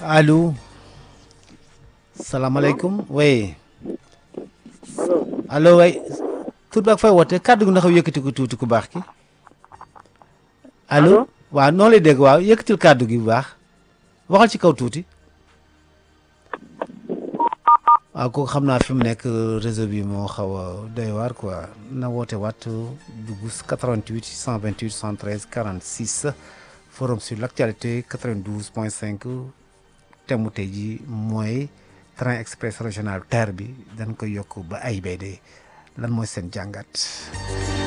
allo salaamaaleykum oui allo way tur bi ak fay woote kàddu gi ndax yëkkati ko tuuti ku baax ki allo waaw noo lay dégg waaw yëkkatil kàddu gi bu baax waxal ci kaw tuuti waaw kooku xam naa fi mu nekk réseau bi moo xaw a doy waar quoi na woote waat dugg 88 628 73 46 forum sur l' actualité 92 point 5 thème mu tey ji mooy train express régional TER bi dañ koy yokk ba AIBD lan mooy seen jàngat